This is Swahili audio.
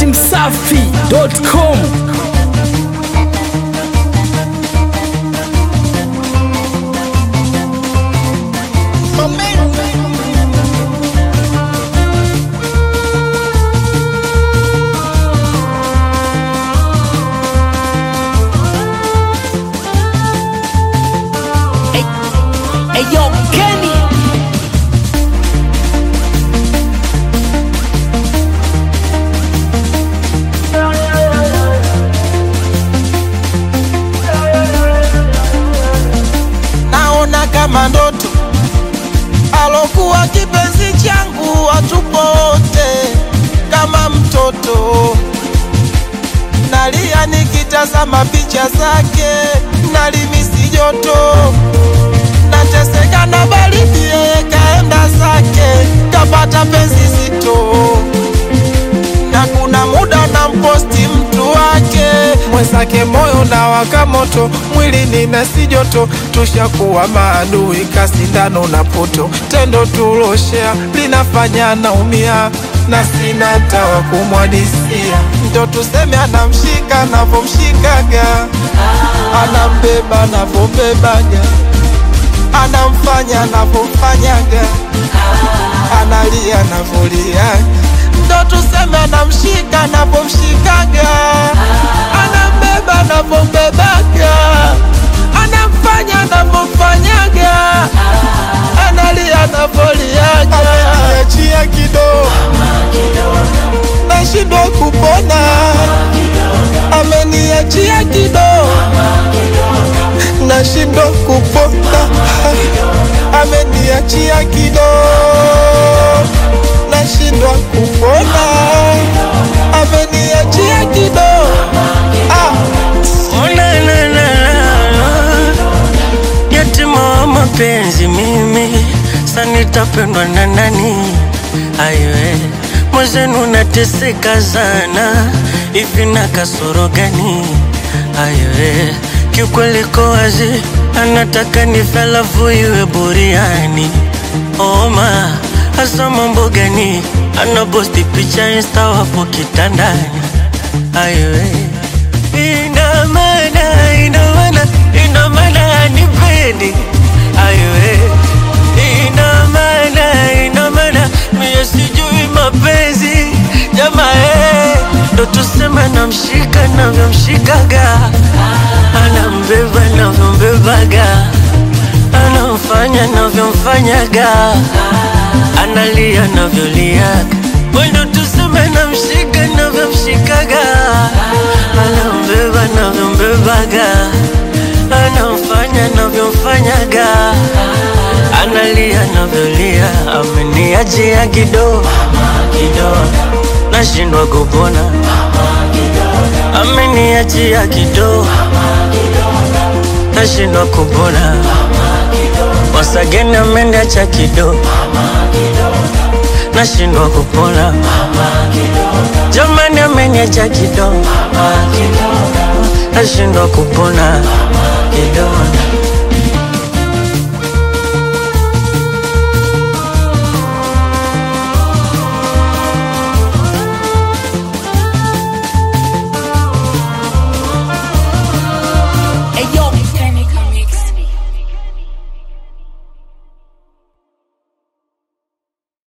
datimsafi.com Eyo Kenny naona kama ndoto alokuwa kipenzi changu watupo wote kama mtoto nalia nikitazama picha zake nalimisi joto nateseka na baridi yeye kaenda zake kapata penzi zito na kuna muda na mposti mtu wake mwenzake moyo na waka moto mwili nina si joto tushakuwa maadui kasindano na poto tendo tuloshea linafanya naumia na sina tawa kumwadisia ndo tuseme anamshika navomshikaga anambeba navombebaga anamfanya navomfanyaga analia navoliaga ndo tuseme anamshika navomshikaga anambeba navombebaga anamfanya navomfanyaga analia navoliaga ameniachia kidogo nashindwa kupona ameniachia kidogo nashindwa kupona ameniachia kidogo nashindwa kupona ameniachia kidogo ah. Oh, na, na, na, na. Yatima wa mapenzi mimi sanitapendwa na nani? Aiwe mwezenu nateseka sana, hivi na kasoro gani? Aiwe kiukweli ko wazi, anataka nife alafu iwe buriani. Oma hasa mambo gani? Anaposti picha insta wapo kitandani. Aiwe ina maana, ina maana, ina maana anipendi. Aiwe ina maana, ina maana mie sijui mapenzi jamaa, eh, ndo tuseme namshika navyomshikaga, anambeba navyombebaga, anamfanya navyomfanyaga, analia navyoliaga, ndo tuseme namshika navyomshikaga, anambeba navyombebaga, anamfanya navyomfanyaga, analia navyolia, ameniachia kidogo kidogo, nashindwa kupona, ameniachia kidogo, nashindwa kupona, wasageni ameniacha kidogo, nashindwa kupona, jamani ameniacha kidogo, nashindwa kupona kidogo